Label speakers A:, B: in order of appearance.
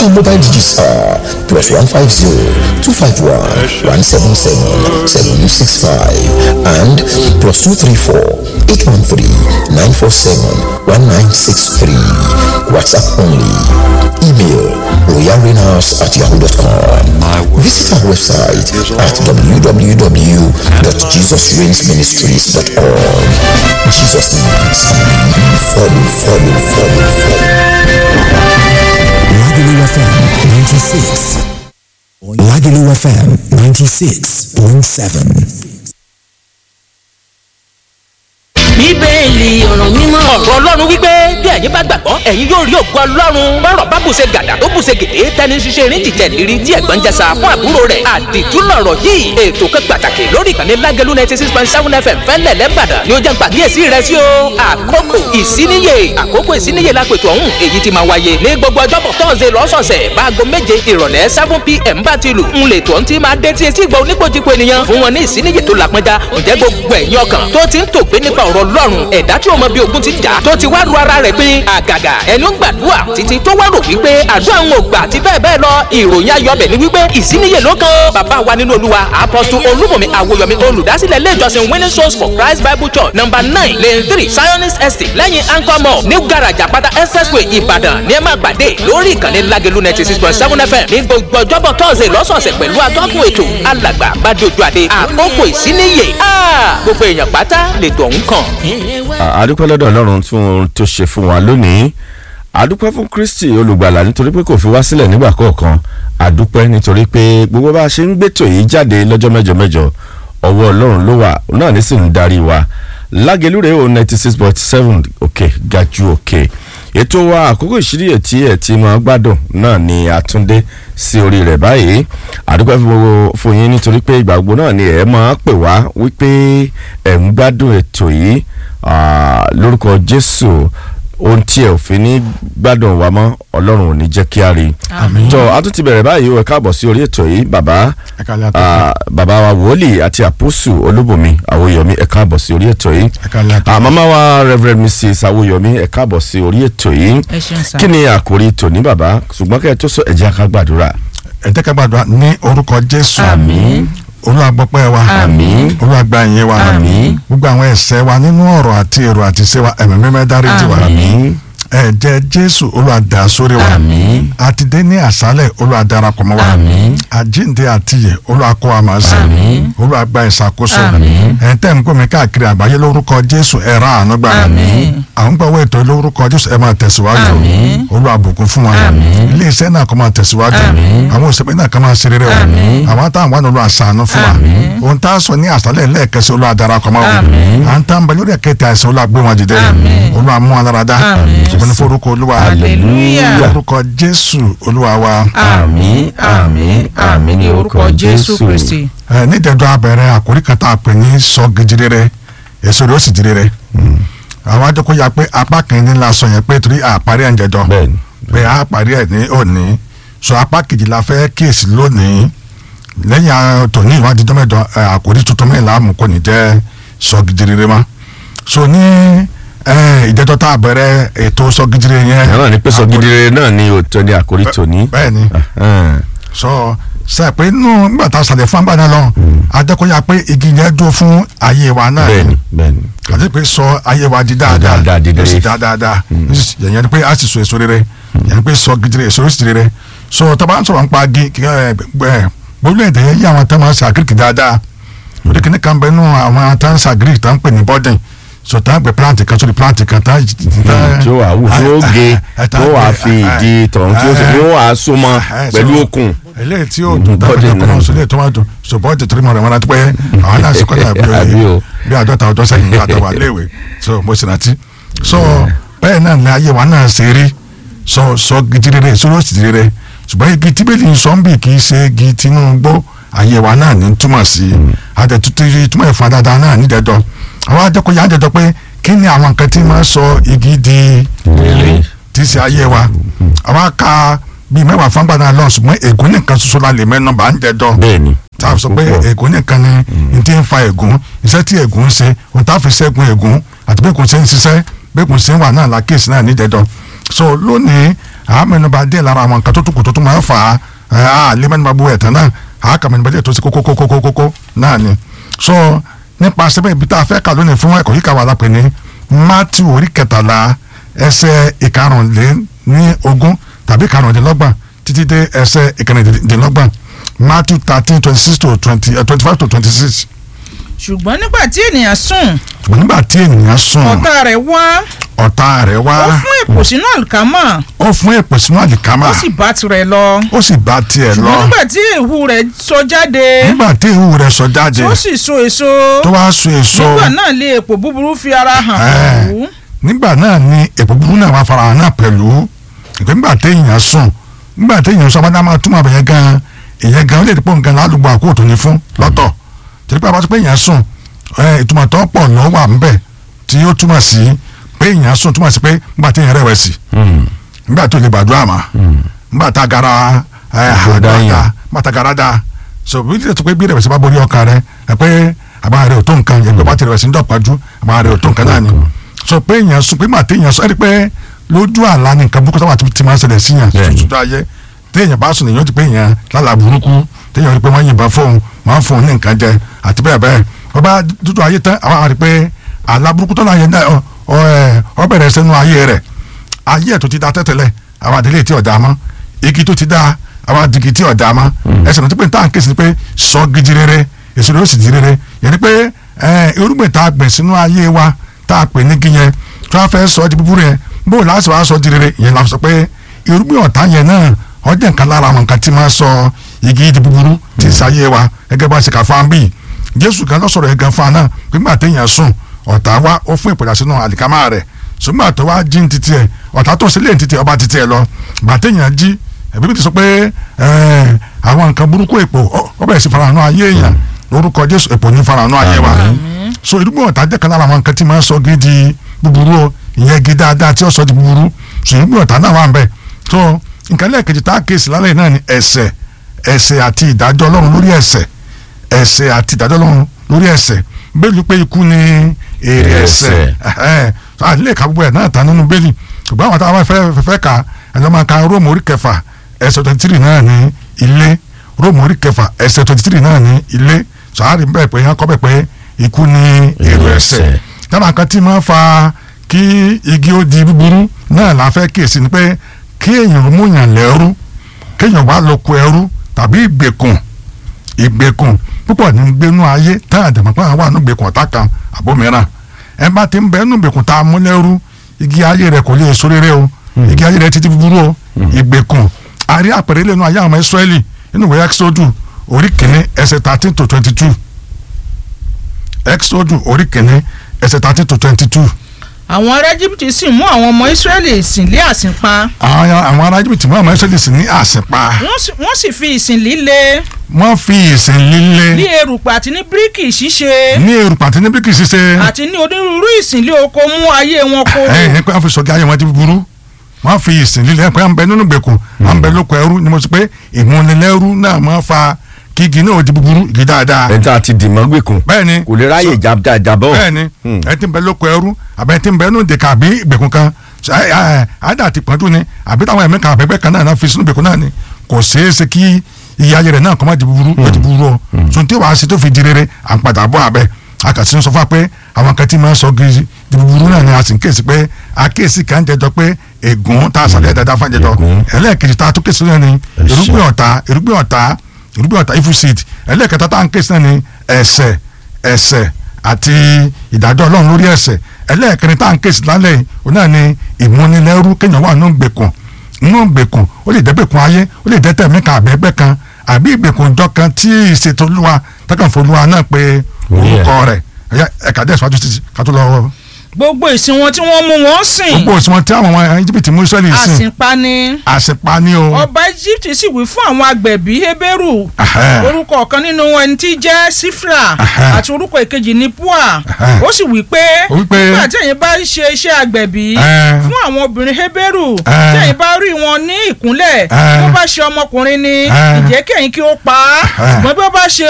A: our mobile digits are plus 150 251 177 765 and plus 234 813 947 1963. WhatsApp only. Email royalrenaus at yahoo.com. Visit our website at www.jesusreignsministries.org. Jesus needs and we follow, follow, follow, follow.
B: Lagelu FM 96. Lagelu FM 96.7.
C: bíbélì ọ̀rọ̀ mímọ́. ọ̀rọ̀ ọlọ́run wípé bí ẹ̀yin bá gbàgbọ́ ẹ̀yin yóò rí ògo ọlọ́run. bọ́rọ̀ bá bùṣe gàdà tó bùṣe gèdè tẹni ṣiṣẹ́ erin jìjẹ́ lérí tí ẹ̀gbọ́n jẹsà fún àbúrò rẹ̀. àdìtú lọ̀rọ̀ yìí ètò kan pàtàkì lórí ìkànnì lágẹ̀lú ninety six point seven fm fẹ́lẹ̀ lẹ́bàdàn ni ó jẹ́ gbàgíyèsí rẹ̀ sí o. àkókò ìsíníyè àkókò ìsíníyè lápètò ọ̀hún èyí ti máa wáyé ní gbogbo ọjọ́bọ̀ tọ́sẹ̀ lọ́sọ̀ọ̀sẹ̀ báago méje ìrọ̀lẹ́ seven pm bá ti lù ń lè tó ń ti máa dé tí etí ìgbà oníkojúko ènìyàn fún wọn ní ìsíníyè tó làpọnjá ǹjẹ́ gbogbo ẹ̀yin ọkàn tó ti ń tògbé nípa ọ̀rọ̀ ọlọ́run ẹ̀dá tí ọmọ bíi ogun ti jà tó ti wá ru ara rẹ̀ pé àgàgà ẹni ó ń gbàdúrà títí tó wá rò wípé àdúrà ń ò gbà àti bẹ́ẹ̀ bẹ́ẹ̀ lọ ìròyìn ayọ̀bẹ̀ ni wípé ìsíníyè ló kan bàbá wa nínú olúwa apọ́sù olúmọ̀mí àwòyọ̀mí olùdásílẹ̀ ilé ìjọsìn winning souls for christ bible church number nine lane three zionist estate lẹ́yìn anchor mall new garage àpáta expressway ìbàdàn ní ẹ máa gbàdé lórí ìkànnì lágẹ̀lú ninety six point seven fm ní gbogbo ọjọ́bọ̀ tọ́sẹ̀ lọ́sọ̀ọ̀sẹ̀ pẹ̀lú atọ́kùn ètò alàgbà bàdójú àdé àkókò ìsíníyè gbogbo èèyàn pátá lètò ọ̀hún kàn.
D: àdúpẹ́ lọ́dọ̀ ọlọ́run fún ohun tó ṣe fún wa lónìí àdúpẹ́ fún kristi olùgbàlà nítorí pé kò fi wá sílẹ̀ nígbà kọ̀ọ̀kan àdúpẹ́ nítorí pé gbogbo bá a ṣe ń gbẹ́tò yìí jáde lọ́jọ́ mẹ́jọ mẹ́jọ ọwọ́ ọlọ́run ló wà náà ní sì ń darí wa lágẹ̀lúrẹ́ o ninety six point seven òkè gàjú òkè ètò wa àkókò ìṣíríyè tí ẹ̀ ti máa gbádùn náà ni àtúndé sí orí rẹ̀ báyìí àdúpẹ́ fún gbogbo fún yín nítorí pé ìgbà gbogbo náà ni ẹ̀ máa pè wá wípé ẹ̀ ń gbádùn ètò yìí lórúkọ jésù ohun tí ẹ ò fi ní gbádùn wa mọ́ ọlọ́run ò ní jẹ́ kí a rí i tó a tún ti bẹ̀rẹ̀ báyìí ẹ káàbọ̀ sí orí ètò yìí bàbá bàbá wa wòlíì àti àpòsù olúbùnmi àwòyọmí ẹ káàbọ̀ sí orí ètò yìí màmá wa reverend mrs àwòyọmí ẹ káàbọ̀ sí orí ètò yìí kí ni àkórí tòní bàbá ṣùgbọ́n kẹ́ ẹ tó sọ ẹ jẹ́ ká gbàdúrà.
E: ẹ jẹ́ ká gbàdúrà ní orúkọ jésù
D: àmín
E: olúwa gbọ́pẹ́ wa
D: àmín
E: olúwa gba ìyẹn wa
D: àmín
E: gbogbo àwọn ẹ̀ṣẹ̀ wa nínú ọ̀rọ̀ àti èrò àti ṣe wa ẹ̀mí mímẹ́ dáríjì wa
D: àmín
E: ẹ̀jẹ̀ jésù olúwa dà sórí wa
D: àmín
E: àti dé ní àṣálẹ̀ olúwa darapọ̀ mọ́ wa
D: àmín
E: àjíǹde àti yẹ olúwa kọ́ wa máa ṣe
D: Àmín.
E: olúwa gba ìṣàkóso
D: Àmín.
E: ẹ̀ tẹ́ ń gbọ́mi káàkiri àgbáyé lórúkọ jésù ẹ̀ ra àánú gbà
D: Àmín.
E: àwọn gbọ́wọ́ ètò lórúkọ jésù ẹ̀ máa tẹ̀síwájú
D: Àmín.
E: olúwa bùkún fún wa
D: Àmín.
E: ilé iṣẹ́ náà kó máa tẹ̀síwájú
D: Àmín.
E: àwọn òṣèpẹ́ náà kó máa ṣe rere o
D: Àmín.
E: àwọn táwọn wà nílò àṣàánú fún wa
D: Àmín.
E: ohun tá a sọ ní àṣálẹ̀ lẹ́ẹ̀kẹsẹ̀ olúwa darapọ̀ mọ́ wa
D: Àmín.
E: à ń tán bẹ lórí ẹ̀kẹ́tẹ̀ àìsàn olúwa gbé wọn dìde olúwa mú wọn lára dá ṣùgbọ́n ní forúkọ olúwa
D: Hallelujah.
E: lórúkọ jésù olúwa wa
D: àmín àmín àmín ní orúkọ jésù
F: kristi.
E: ẹ nídẹ̀ẹ́dọ́ abẹ́rẹ́ àkórí kan tá a pè ní sọ gidire èso rẹ̀ ó sì dire àwọn adókò ya pé apá kìíní la sọ yẹn pé torí àparí ẹ̀ ń jẹjọ
D: bẹ́ẹ̀ni
E: pé a parí ẹ̀ ní òní sọ apá kejì la fẹ́ kíyèsí lónìí lẹ́yìn àwọn tòní ìwádìí dọ́mẹ́dọ́ ẹ, àkórí tuntun mẹ́rin láàmú kò ní jẹ́ sọ gidire ma so ní ẹ, ìjẹ́jọ́ tá a bẹ̀rẹ̀ ètò sọ gidire yẹn
D: náà ní pèsè gidire náà ní òótọ́ ní àkórí tòní.
E: bẹ́ẹ̀ni sọ sẹ pé nínú nígbà tá a sàlẹ̀ fún àgbàdo lọ adékòyà pé igi yẹn dúró fún ayé wa náà
D: bẹ́ẹ̀ni bẹ́ẹ̀ni
E: àti pé sọ ayé wa di dáadáa
D: Dáadáa, di
E: ó sì
D: rere.
E: dá dáadáa yẹn ni pé a sì so èso rere yẹn ni pé sọ gidire èso ó sì rere so tọ́ba ń sọ̀rọ̀ nípa agi gbogbo èdè yẹn yí àwọn tó máa ń ṣàgíríkì dáadáa lórí kìnnì kan bẹ́ẹ̀ nù àwọn tó ń ṣàgíríkì tó ń pè ní bọ́dìn so tá a gbé plant kan sórí plant kan tá
D: tí ó wà wù tí ó ge tí ó wà fi ìdí tọ̀hún tí ó sì tí ó wà súnmọ́ pẹ̀lú okùn.
E: eléyìí tí yóò dùn
D: Bọ́dì
E: dáadáa
D: náà.
E: kọ́nà sólẹ̀ tó máa dùn so bọ́ọ̀dì torí mọ̀ rẹ̀ wọn láti pẹ́ àwọn náà sì kọ́ta bí
D: Àbí o.
E: o bí àádọ́ta ọdún sẹ́yìn nígbà tó wà léèwé so mo sì rántí so bẹ́ẹ̀ náà ni ayé wa náà ṣe rí sọ sọ gidi rere sọ̀rọ̀ sì rere ṣùgbọ́n igi tíbélì ń sọ ń bì kì í ṣe igi Tinubu ayé wa náà ní túmọ̀ sí àtẹ̀tútù túmọ̀ ẹ̀fọn dáadáa náà nídẹ̀ẹ́dọ́ àwọn adẹ́kọ̀ọ́ àjẹjọ́ pé kí ni àwọn nǹkan tí máa sọ igi di
D: Rere.
E: tí í ṣe ayé wa àwọn aka bíi mẹ́wàá fún gbàdá lọ ṣùgbọ́n ègún nìkan ṣoṣo la lè mẹ́nu bá ń jẹ́dọ́
D: bẹ́ẹ̀ni.
E: tá a sọ pé ègún nìkan ni n ti ń fa ègún iṣẹ́ tí ègún ń ṣe ohun tá a fi ṣẹ́gun ègún àti bí ègún ṣe ń ṣiṣẹ́ bí ègún ṣe ń wà náà lákèsí náà nídẹ̀ẹ́dọ́ so lónìí àá mẹ́nuba díẹ̀ lára àwọn nǹkan tó tún kù tó tún máa ń fà á àá lé mẹ́nuba bu ẹ̀tàn náà àá kà mẹ́nuba díẹ̀ tó sí kókókókókókó náà ni so nípa sẹ́bẹ̀ ibi tá a fẹ́ kà lónìí fún ẹ̀kọ́ yìí kà wà lápẹ̀ ní Matthew orí kẹtàlá ẹsẹ̀ ìkarùnléní ogún tàbí ìkarùndínlọ́gbọ̀n títí dé ẹsẹ̀ ìkẹrìndínlọ́gbọ̀n Matthew thirteen twenty six to twenty twenty five to twenty six
F: ṣùgbọ́n nígbà tí ènìyàn sùn
E: ṣùgbọ́n nígbà tí ènìyàn sùn
F: ọ̀tá rẹ̀ wá
E: ọ̀tá rẹ̀ wá
F: ó fún èpò sínú àlùkámà
E: ó fún èpè sínú àlìkámà
F: ó sì bá tirẹ̀ lọ
E: ó sì bá tiẹ̀ lọ
F: ṣùgbọ́n nígbà tí èhù rẹ̀ sọ jáde
E: nígbà tí ihu rẹ̀ sọ jáde
F: tó sì so èso
E: tó wá so èso
F: nígbà náà lé èpò búburú fi ara hàn
E: Ẹ̀.
F: pẹ̀lú
E: nígbà náà ni èpò búburú náà wá fara hàn náà pẹ̀lú ìpè nígbà téèyàn sùn nígbà téèyàn sọ abádá máa túmọ̀ àbẹ̀yẹ gan ìyẹn gan ó lè dípò nǹkan lálùgbò àkókò tó ní fún lọ́tọ̀ torí pé abájọ́ pé èèyàn sùn ẹ̀, ìtumọ̀ tó pọ̀ lọ́wọ́ à ń bẹ̀ tí ó túmọ̀ sí pé èèyàn sùn túmọ̀ sí pé nígbà téèyàn rẹ̀wẹ̀sì nígbà tó lè gbàdúrà mà nígbà tá a gara ẹ̀
D: Àgbàdá
E: àgbàdá
D: yàn.
E: nígbà tá a gara dáa so bí lè tó pé bí rẹ̀wẹ̀sì bá borí ọkàn rẹ̀ ẹ̀ pé àbá rẹ̀ ò tó nǹkan yẹn pé bá ti rẹ̀wẹ̀sì ń dọ̀pájú àbá rẹ̀ ò tó nǹkan náà ni sọ pé èèyàn sùn pé mà téèyàn sọ ẹ rí pé lójú àlá ni nǹkan burúkú táwọn ti máa ń ṣẹlẹ̀ sí yàn
D: Bẹ́ẹ̀ni.
E: tuntun ayé téèyàn bá sùn èèyàn ti pé èèyàn lálàá burúkú téèyàn rí pé wọ́n yìnbọn fóun wọ́n fóun ní nǹkan jẹ àti bẹ́ẹ̀ bẹ́ẹ̀ wọ́n bá dúdú ayé tán àwọn àrí pé àlá burúkú tó náà yẹn náà ọ- ọ ẹ, ọ bẹ̀rẹ̀ sẹ́nu ayé rẹ̀ ayé ẹ̀ tó ti da tẹ́tẹ̀lẹ̀ àwọn àdélé tí ọ̀dà mọ́ igi tó ti da àwọn àdìgì tí ọ̀dà mọ́ ẹsẹ̀ náà tó pé ní táwọn kéésì ni pé sọ gidi rere èso rẹ̀ ó sì di rere yẹn ni pé ẹ, irúgbìn tá a gbìn sínú ayé wa tá a pè ní igi yẹn tí wọ́n fẹ́ sọ ọ́ di búburú yẹn bó o láti wàá sọ ọ́ di rere yẹn la sọ pé irúgbìn ọ̀tá yẹn náà ọjọ́ nǹkan lára àwọn nǹkan tí máa sọ igi di búburú tí ì sáyé wa gẹ́gẹ́ bá a ṣe kà fún ambi jésù kan lọ́sọ̀rọ̀ yẹn gan fún aná nígbà téèyàn sùn ọ̀tá wa ó fún ìpèdà sínú àlìkámà rẹ̀ ṣùgbọ́n àtọ́ wa jí ní títí ẹ̀ ọ̀tá tó sílẹ̀ ní títí ẹ̀ ọba títí ẹ̀ lọ gbà téèyàn jí ẹ̀bí bí ti sọ pé ẹ̀, àwọn nǹkan burúkú èpò ọ- ọ bẹ̀rẹ̀ sí farahàn ayé èèyàn lórúkọ jésù èpò ní farahàn ayé wa so irúgbìn ọ̀tá jẹ́ kan lára àwọn nǹkan tí máa ń sọ gidi búburú o ìyẹn gidi dáadáa tí ó sọ di búburú so irúgbìn ọ̀tá náà wà ń bẹ̀ so nǹkan lẹ́ẹ̀kejì tá a kéèsì lálẹ́ náà ni ẹ̀ṣẹ̀ ẹ̀ṣẹ̀ àti ìdájọ́ ọlọ́run lórí ẹ̀ṣẹ̀ ẹ̀ṣẹ̀ àti ìdájọ́ ọlọ́run lórí ẹ̀ṣẹ̀ bẹ́ẹ̀ni pé ikú ni èrè ẹ̀ṣẹ̀ ẹ̀hẹ́n. So, a lè ka gbogbo ẹ̀ náà tán nínú bẹ́ẹ̀ni ṣùgbọ́n àwọn táwọn fẹ́ fẹ́- fẹ́ ka ẹ̀jọ̀ máa ka róòmù orí kẹfà ẹsẹ̀ twenty three náà ní ilé róòmù orí kẹfà ẹsẹ̀ twenty three náà ní ilé sàárì bẹ́ẹ̀ pé yẹn kọ́ bẹ́ẹ̀ pé ikú ni èrè ẹ̀ṣẹ̀ dábàá kan tí máa fa kí igi ó di búburú náà la fẹ́ kíyèsí ni pé kí èèyàn mú yàn lẹ́rú kéèyàn wá lọ kó ẹrú tàbí ìgbèkùn ìgbèkùn púpọ̀ ní gbénú ayé tá a dẹ̀mọ̀ pé àwọn wà nù gbèkùn ọ̀tá kan àbó mìíràn ẹ bá ti ń bẹ nù gbèkùn tá a mú lẹ́rú igi ayé rẹ̀ kò lè so rere o igi ayé rẹ̀ títí búburú o ìgbèkùn àrí àpẹẹrẹ lẹ́nu ayé àwọn ọmọ Ísírẹ́lì nínú ìwé Exodus orí kìíní ẹsẹ̀ thirteen to twenty two Exodus orí kìíní ẹsẹ̀ thirteen to twenty two
F: àwọn ará Íjíbítì sì mú àwọn ọmọ Ísírẹ́lì sìn lé àsìnpa
E: àwọn àwọn ará Íjíbítì mú àwọn Ísírẹ́lì sí ní àsìpa
F: wọ́n sì- wọ́n sì fi ìsìn líle
E: wọ́n fi ìsìn líle
F: ní erùpẹ̀ àti ní bíríkì ṣíṣe
E: ní erùpà àti ní bíríkì ṣíṣe
F: àti ní onírúurú ìsìn lé oko mú ayé wọn kó
E: ẹ ẹ pé wọ́n fi sọ̀gá ayé wọn ti burú wọ́n fi ìsìn líle ẹ pé à ń bẹ nínú gbèkùn à ń bẹ lóko ẹrú ni mo sọ pé ìmúnilẹ́rú náà máa fa kí igi náà di búburú igi dáadáa
D: ẹni tá a ti dì mọ́ gbèkùn
E: bẹ́ẹ̀ni
D: kò lè ráyè
E: so-
D: jà- jàbọ̀
E: bẹ́ẹ̀ni ẹ ti ń bẹ lóko ẹrú àbẹ ẹ ti ń bẹ nínú ìdèkà àbí ìgbèkùn kan ṣe, ẹ, ẹ, àdá àti pọ́njú ni àbí táwọn ẹ̀mí kan àbẹ́gbẹ́ kan náà náà fi sínú ìgbèkùn náà ni kò ṣeé ṣe kí iye ayé rẹ̀ náà kọ́ máa di búburú yóò di búburú o so tí wàá ṣe tó fi di rere à ń padà bọ́ abẹ́ a kà sí ń sọ fún wa pé àwọn kan tí máa ń sọ gidi di búburú náà ni a sì ń kéèsì pé a kéèsì kan jẹjọ pé ègún tá a sàlẹ̀ dáadáa fún àjẹjọ
D: Ègún.
E: ẹlẹ́ẹ̀kejì tá a tó kéèsì náà ni
D: Ẹ̀ṣẹ̀.
E: irúgbìn ọ̀tá irúgbìn ọ̀tá irúgbìn ọ̀tá ifú seed ẹlẹ́ẹ̀kẹta tá à ń kéèsì náà ni ẹ̀ṣẹ̀ ẹ̀ṣẹ̀ àti ìdájọ́ ọlọ́run lórí ẹ̀ṣẹ̀ ẹlẹ́ẹ̀kẹrin tá à ń kéèsì lálẹ́ yìí òun náà ni ìmúnilẹ́rú kéèyàn wà nínú gbèkùn nínú gbèkùn ó lè dẹ́gbẹ̀kùn ayé ó lè dẹ́tẹ̀ mí kan àbẹ́gbẹ́ kan àbí ìgbèkùn ìjọ kan tí ìṣètò olúwa tẹ́kànfọ́ olúwa náà pé
D: Orí ẹ̀.
E: orúkọ rẹ̀ ẹ̀yà ẹ̀ka dẹ̀ síwájú títí ká tó lọ.
F: gbogbo ìsìn wọn tí wọ́n mú wọn sìn
E: gbogbo òsùnwọ̀n tí àwọn ọmọ Íjíbítì mú Ísírẹ́lì sìn
F: àsìnpa ni
E: àṣepa ni o.
F: ọba Íjíbítì sì wí fún àwọn agbẹ̀bí Hébérù
E: Ẹhẹ́.
F: orúkọ ọ̀kan nínú ẹni tí jẹ́ Sífra
E: Ẹhẹ́.
F: àti orúkọ èkejì ní Pua
E: Ẹhẹ́.
F: ó sì wí pé
E: Ó wí pé-
F: nígbà tí ẹ̀yin bá ń ṣe iṣẹ́ agbẹ̀bí
E: Ẹ́.
F: fún àwọn obìnrin Hébérù
E: Ẹ́.
F: tí ẹ̀yin bá rí wọn ní ìkúnlẹ̀
E: Ẹ́.
F: bí ó bá ṣe ọmọkùnrin ni
E: Ẹ́.
F: ìjẹ́ kí ẹ̀yin kí ó pa á
E: Ẹhẹ́.
F: ṣùgbọ́n bí ó bá ṣe